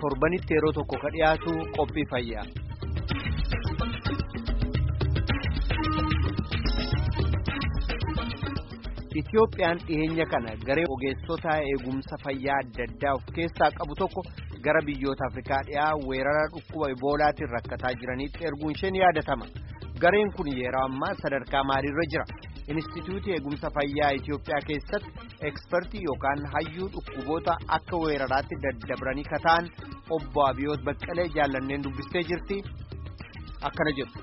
torbanitti yeroo tokko ka dhiyaatu qophii fayyaa. Itiyoophiyaan dhiyeenya kana garee ogeessota eegumsa fayyaa adda addaa of keessaa qabu tokko gara biyyoota Afrikaa dhiyaa weerara dhukkuba iboolaatiin rakkataa jiranitti erguun isheen yaadatama. Gareen kun yeroo ammaa sadarkaa maaliirra jira? Inistituutii eegumsa fayyaa Itiyoophiyaa keessatti ekspertii yookaan hayyuu dhukkuboota akka weeraraatti daddabranii kataan obbo Abiyoot Baqqalee jaallanneen dubbistee jirti. Akkana jedhu.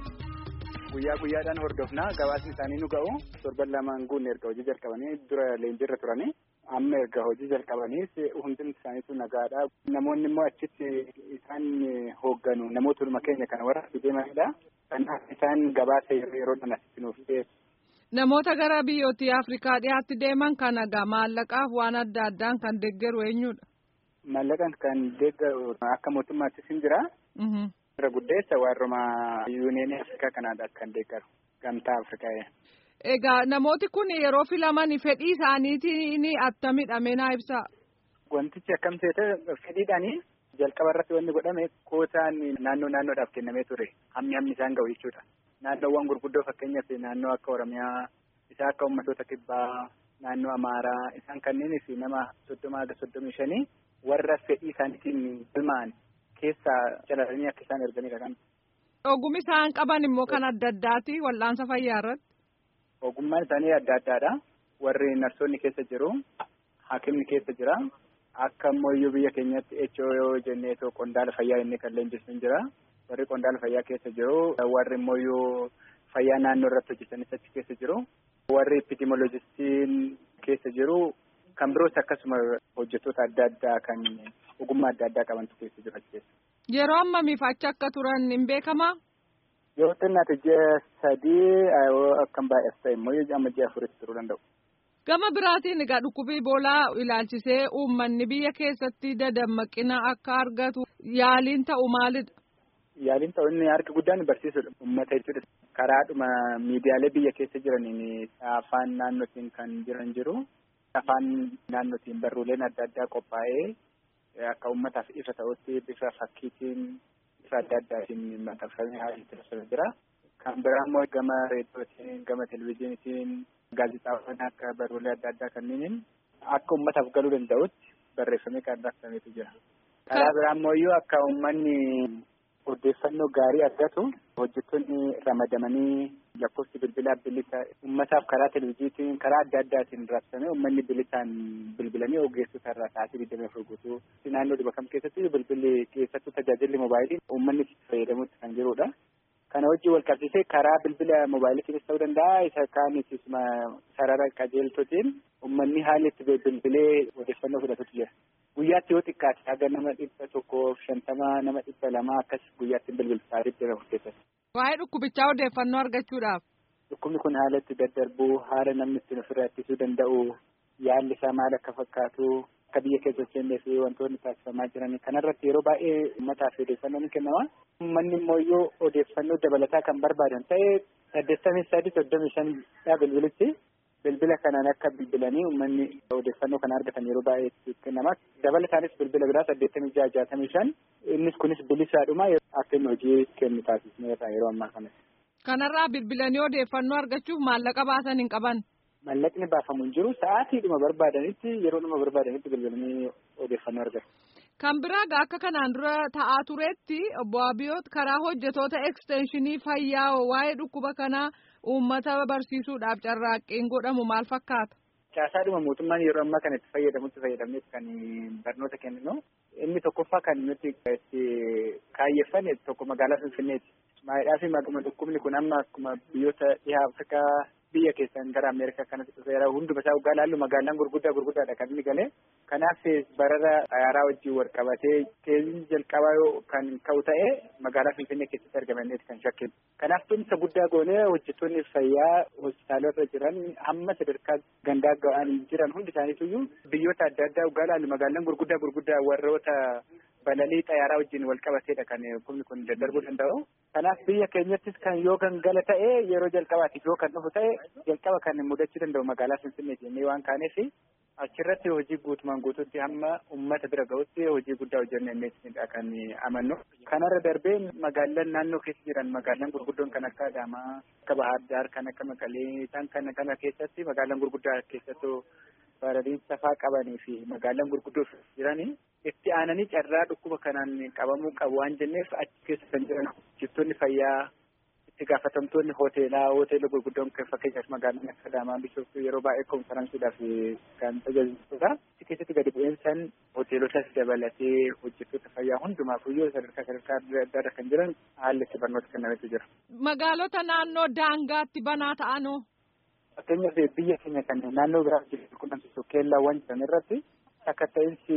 Guyyaa guyyaadhaan hordofnaa gabaasni isaanii nu ga'u torban lamaan guunne erga hojii jalqabanii dura leenjiirra turanii amma erga hojii jalqabaniis hundumti isaaniitu nagaadha. Namoonni immoo achitti isaan hoogganu namoota keenya kana warra deemanidha. Kanaaf isaan gabaasa yeroodhaan asitti nuuf dhiyeessu. Namoota gara biyyoottii Afrikaa dhiyaatti deeman kana egaa maallaqaaf waan adda addaan kan deeggaru eenyudha? Maallaqaan kan deeggaru akka mootummaattis hin jira. irra guddeessa warruma yuuniyeenii afrikaa kanaadha kan deeggaru gamtaa afrikaa. Egaa namooti kun yeroo filaman fedhii isaaniitiin attamidha meenaa ibsaa. Wantichi akkam ta'e fedhiidhaanii jalqaba irratti wanni godhame kootaan naannoo naannoodhaaf kennamee ture hammi hammi isaan ga'u jechuudha. Naannoowwan gurguddoo fakkeenyaaf naannoo akka Oromiyaa isaa akka uummattoota kibbaa naannoo Amaaraa isaan kanneenis nama soddoma haga soddomii shanii warra fedhii isaaniitiin galmaa'an keessaa calalanii akka isaan erganidha kan. Ogummi isaan qaban immoo kan adda addaati wal'aansa fayyaa irratti. Ogummaan isaanii adda addaadha. Warri narsoonni keessa jiru, haakimni keessa jira. Akka ammoo iyyuu biyya keenyatti HO jennee qondaala fayyaa jennee kan leenjisnu jira. Warri qondaala fayyaa keessa jiru, warri immoo iyyuu fayyaa naannoo irratti hojjetanis achi keessa jiru. Warri epidemiolojistiin keessa jiru. Kan biroos akkasuma hojjettoota adda addaa kan ogummaa adda addaa qabantu keessa jiru achi keessa. Yeroo ammamiif achi akka turan hin beekamaa? Yoo xinnaate ji'a sadii akkam baay'as ta'e immoo amma ji'a afuritti turuu danda'u. Gama biraatiin egaa dhukkubii iboolaa ilaalchisee uummanni biyya keessatti dadammaqina akka argatu yaaliin ta'u maalidha? Yaaliin ta'u inni harki guddaan barsiisudha. Uummata jechuudha. Karaadhuma miidiyaalee biyya keessa jiraniin afaan naannootiin kan jiran jiru. Afaan naannootiin barruuleen adda addaa qophaa'ee akka uummataaf ifa ta'utti bifa fakkiitiin bifa adda addaatiin maxxanfamee haalli taasifamaa jira. Kan biraa immoo gama reediyootiin gama televizyiiniitiin gaazexaawwan akka barruulee adda addaa kanneeniin akka uummataaf galuu danda'utti barreeffamee kan raabsameetu jira. Karaa biraa immoo iyyuu akka uummanni odeeffannoo gaarii argatu hojjettoonni ramadamanii lakkoofsi bilbilaa bilisa uummataaf karaa televizyiiniitiin karaa adda addaatiin raabsamee uummanni bilisaan bilbilanii ogeessota irraa sa'aatii digdamii afur guutuu naannoo dhiba kam keessatti bilbilli keessattuu tajaajilli moobaayilii uummanni itti fayyadamutti kan jirudha. Kana wajjin wal qabsiisee karaa bilbila moobaayiliitiinis ta'uu danda'a isa kaanis sarara qajeeltotiin uummanni haalli itti bilbilee odeeffannoo fudhatutu jira. Guyyaatti yoo xiqqaate haga nama dhibba tokkoof shantama nama dhibba lama akkas guyyaatti bilbilsaa digdama keessatti. Waa'ee dhukkubichaa odeeffannoo argachuudhaaf. Dhukkubni kun haala itti daddarbuu haala namni ittiin ofirraa ittisuu danda'u yaalli isaa maal akka fakkaatu akka biyya keessa hojjennee fi wantoonni taasifamaa jiran kanarratti yeroo baay'ee uummataaf odeeffannoo ni kennama. Uummanni immoo yoo odeeffannoo dabalataa kan barbaadan ta'e saddeettamii sadii soddomii shanidha bilbilichi. Bilbila kanaan akka bilbilanii uummanni odeeffannoo kana argatan yeroo baay'ee kennama. Dabalataanis bilbila biraa saddeettamii jaha jaatamii shan innis kunis bilisaadhuma akka inni hojii kennu taasisneerra yeroo ammaa kana. Kanarraa bilbilanii odeeffannoo argachuuf maallaqa baasan hin qaban. Maallaqni baafamu hin jiru sa'aatiidhuma barbaadanitti yeroodhuma barbaadanitti bilbilanii odeeffannoo argatu. Kan biraa akka kanaan dura ta'aa turetti obbo Abiyoot karaa hojjetoota ekstenshinii fayyaa waa'ee dhukkuba kanaa uummata barsiisuudhaaf carraaqqiin godhamu maal fakkaata? Caasaadhuma mootummaan yeroo ammaa kana itti fayyadamutti fayyadamneet kan barnoota kenninu. Inni tokkoffaa kan nuti itti kaayyeffanne tokko magaalaa Finfinneeti. Maayidhaa fi maguma dhukkubni kun amma akkuma biyyoota dhihaa Afrikaa biyya keessan gara Ameerikaa kanatti dhufeera hunduma isaa waggaa laallu magaalaan gurguddaa gurguddaadha kan inni galee. Kanaaf barara xayaaraa wajjin wal qabatee keessiin jalqabaa yoo kan ka'u ta'e magaalaa Finfinnee keessatti argamanneeti kan shakkinu. Kanaaf tumsa guddaa goonee hojjettoonni fayyaa hospitaalota jiran hamma sadarkaa gandaa ga'an jiran hundi isaaniitu biyyoota adda addaa waggaa laallu magaalaan gurguddaa gurguddaa warroota balalii xayaaraa wajjin wal qabateedha kan humni kun daddarbuu danda'u. Kanaaf biyya keenyattis kan yoo gangala ta'e yeroo jalqabaatiif yoo kan dhufu ta'e jalqaba kan mudachuu danda'u magaalaa Finfinnee jennee waan kaaneef achirratti hojii guutumaan guututti hamma uummata bira ga'utti hojii guddaa hojjennee innisidha kan amannu. Kanarra darbee magaalaan naannoo keessa jiran magaalaan gurguddoon kan akka Adaamaa, akka Bahaar Daar, kan akka Maqalee isaan kana kana keessatti magaalaan gurguddaa keessattuu baradii safaa qabanii fi magaalaan gurguddoo jiranii itti aananii carraa dhukkuba kanaan qabamuu qabu waan jenneef achi keessa kan jiran hojjettoonni fayyaa itti gaafatamtoonni hoteelaa hoteela gurguddoon fakkeenyaaf magaalaan akka Adaamaa Bishooftuu yeroo baay'ee konferaansiidhaaf kan tajaajiltudha. Achi keessatti gadi bu'iinsaan hoteelotas dabalatee hojjettoota fayyaa hundumaafuyyuu sadarkaa sadarkaa adda addaarra kan jiran haalli itti barnoota kennametu jira. Magaalota naannoo daangaatti banaa ta'anoo. Fakkeenyaaf biyya keenya kan naannoo biraa jiru qunnamsiisu keellaawwan jiran irratti akka ta'insi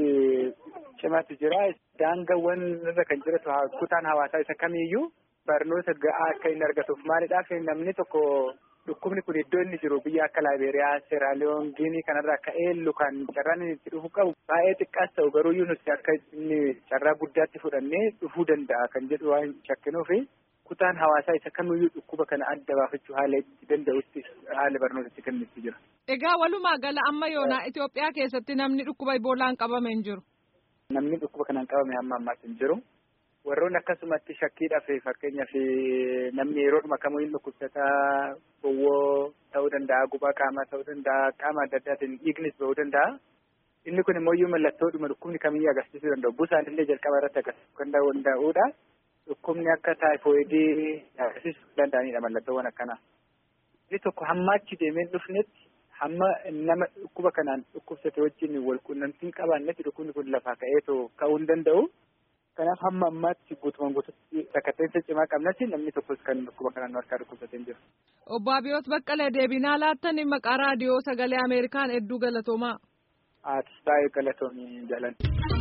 cimaatu jira. Daangaawwan irra kan jiratu kutaan hawaasaa isa kamiiyyuu barnoota ga'aa akka inni argatuuf maalidhaaf namni tokko dhukkubni kun iddoo inni jiru biyya akka Laayibeeriyaa, Seeraaliyoon, Giinii kanarraa akka eellu kan carraan inni itti dhufu qabu baay'ee xiqqaas ta'u garuu nuti akka inni carraa guddaatti fudhannee dhufuu danda'a kan jedhu waan shakkinuufi kutaan hawaasaa isa kamiyyuu dhukkuba kana adda baafachuu haala itti danda'utti haala barnoota itti kennutti jira. Egaa walumaa gala amma yoonaa Itoophiyaa keessatti namni dhukkuba iboolaan qabame hin jiru. Namni dhukkuba kanaan qabame hamma ammaatti hin jiru. Warroonni akkasumatti shakkiidhaaf fakkeenyaaf namni yeroodhuma kamiyyuu dhukkubsataa gowwoo ta'uu danda'a gubaa qaamaa ta'uu danda'a qaama adda addaatiin dhiignis ba'uu danda'a. Inni kun immoo iyyuu mallattoodhuma dhukkubni kamiyyuu agarsiisuu danda'u. Busaan illee jalqaba irratti agarsiisuu kan danda'udha. Dhukkubni akka taayifoidii agarsiisuu danda'anidha mallattoowwan akkanaa. Inni tokko hamma achi deemee dhufnetti hamma nama dhukkuba kanaan dhukkubsate wajjin wal quunnamtiin qabaannetti dhukkubni kun lafaa ka'eetoo ka'uu hin danda'u. Kanaaf hamma ammaatti guutumaan guututti sakkatteensa cimaa qabnatti namni tokkos kan dhukkuba kanaan harkaa dhukkubsatee hin jiru. Obbo Abiyoot Baqqalee deebinaa laattan maqaa raadiyoo sagalee Ameerikaan hedduu galatoomaa. Aatis baay'ee galatoomii jalan.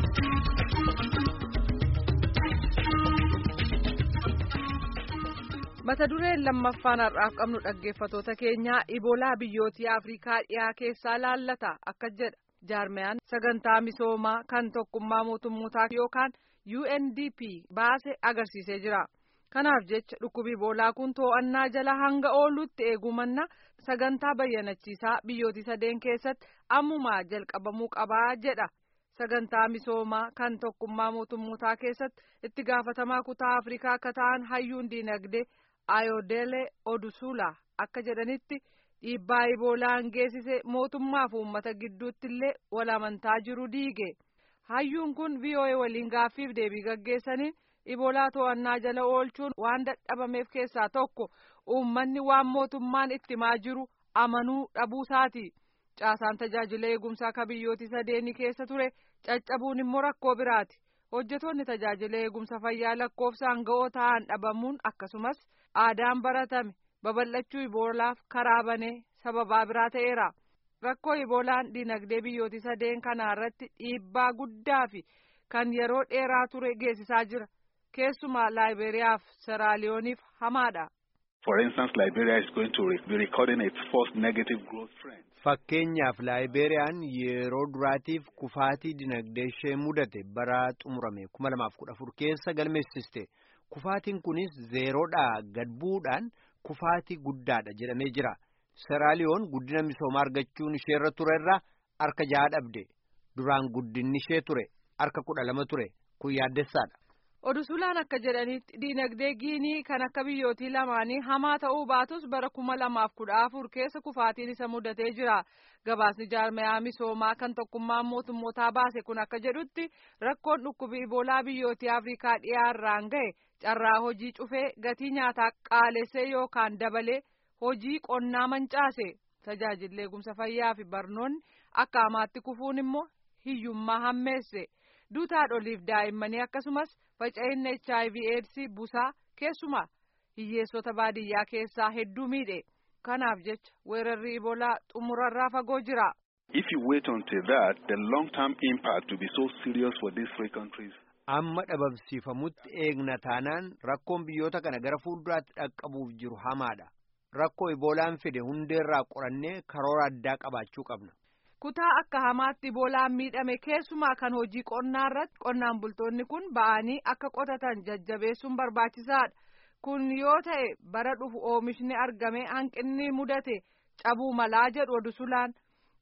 mata dureen lammaffaan har'aaf qabnu dhaggeeffatoota keenyaa iboolaa biyyootii afrikaa dhiyaa keessaa laallata akka jedha jaarmiyaan sagantaa misoomaa kan tokkummaa mootummootaa yookaan UNDP baase agarsiisee jira kanaaf jecha dhukkubi iboolaa kun to'annaa jala hanga oolutti eegumanna sagantaa bayyanachiisaa biyyootii sadeen keessatti ammumaa jalqabamuu qabaa jedha. sagantaa misoomaa kan tokkummaa mootummootaa keessatti itti gaafatamaa kutaa afrikaa akka ta'an hayyuun diinagdee ayodele odusula akka jedhanitti dhiibbaa iboolaan geessise mootummaa fi uummata gidduutti illee wal amantaa jiru diige hayyuun kun VOA waliin gaaffiif deebii gaggeessaniin iboolaa to'annaa jala oolchuun waan dadhabameef keessaa tokko uummanni waan mootummaan itti himaa jiru amanuu dhabuusaati. caasaan tajaajila eegumsaa akka biyyooti sadeenii keessa ture caccabuun immoo rakkoo biraati hojjetoonni tajaajila eegumsa fayyaa lakkoofsaan ga'oo ta'an dhabamuun akkasumas aadaan baratame babal'achuu iboolaaf karaa banee sababaa biraa ta'eera rakkoo iboolaan dinagdee biyyooti sadeen kanaa irratti dhiibbaa guddaa fi kan yeroo dheeraa ture geessisaa jira keessumaa laayiberiyaaf seraaliyooniif hamaadha. For instance, Liberia is going to be recording its first negative growth trend. Fakkeenyaaf Laayibeeriyaan yeroo duraatiif kufaatii dinagdee ishee mudate bara xumurame kuma lamaaf kudha afur keessa galmeessiste. Kufaatiin kunis zeeroodhaa gad bu'uudhaan kufaatii guddaadha jedhamee jira. Seraaliyoon guddina misoomaa argachuun isheerra ture irraa harka jaha dhabde. Duraan guddinni ishee ture harka kudha lama ture. Kun yaaddessaadha. Odusulaan akka jedhanitti diinagdee giinii kan akka biyyootii lamaanii hamaa ta'uu baatus bara kuma lamaaf kudha afur keessa kufaatiin isa mudatee jira. Gabaasni jaarmayaa misoomaa kan tokkummaan mootummootaa baase kun akka jedhutti rakkoon dhukkubi iboolaa biyyootii Afrikaa dhiyaarraan gahe carraa hojii cufee gatii nyaataa qaalessee yookaan dabalee hojii qonnaa mancaase tajaajilli eegumsa fayyaa fi barnoonni akka hamaatti kufuun immoo hiyyummaa hammeesse duutaadholiif daa'immanii akkasumas. faca'inni HIV AIDS busaa keessumaa hiyyeessota baadiyyaa keessaa hedduu miidhe kanaaf jecha weerarri iboolaa xumurarraa fagoo jira. If you wait until that, the long-term impact will be so serious for these three countries. Amma dhabamsiifamutti eegna taanaan rakkoon biyyoota kana gara fuulduraatti dhaqqabuuf jiru hamaadha. Rakkoo iboolaan fide hundeerraa qorannee karoora addaa qabaachuu qabna. kutaa akka hamaatti iboolaan miidhame keessumaa kan hojii qonnaa irratti qonnaan bultoonni kun ba'anii akka qotatan jajjabeessuun barbaachisaadha kun yoo ta'e bara dhufu oomishni argame hanqinni mudate cabuu malaa jedhu odusulaan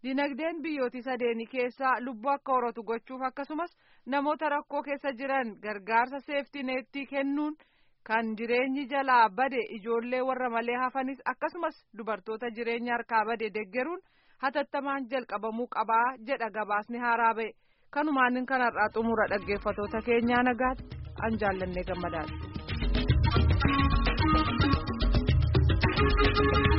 dinagdeen biyyootii sadeenii keessaa lubbuu akka horatu gochuuf akkasumas namoota rakkoo keessa jiran gargaarsa seeftineettii kennuun kan jireenyi jalaa bade ijoollee warra malee hafanis akkasumas dubartoota jireenya harkaa bade deggeruun hatattamaan jalqabamuu qabaa jedha gabaasni haaraa ba'e kanumaan kanarraa xumura dhaggeeffatoota keenyaa nagaatti an jaallannee gammadaadha.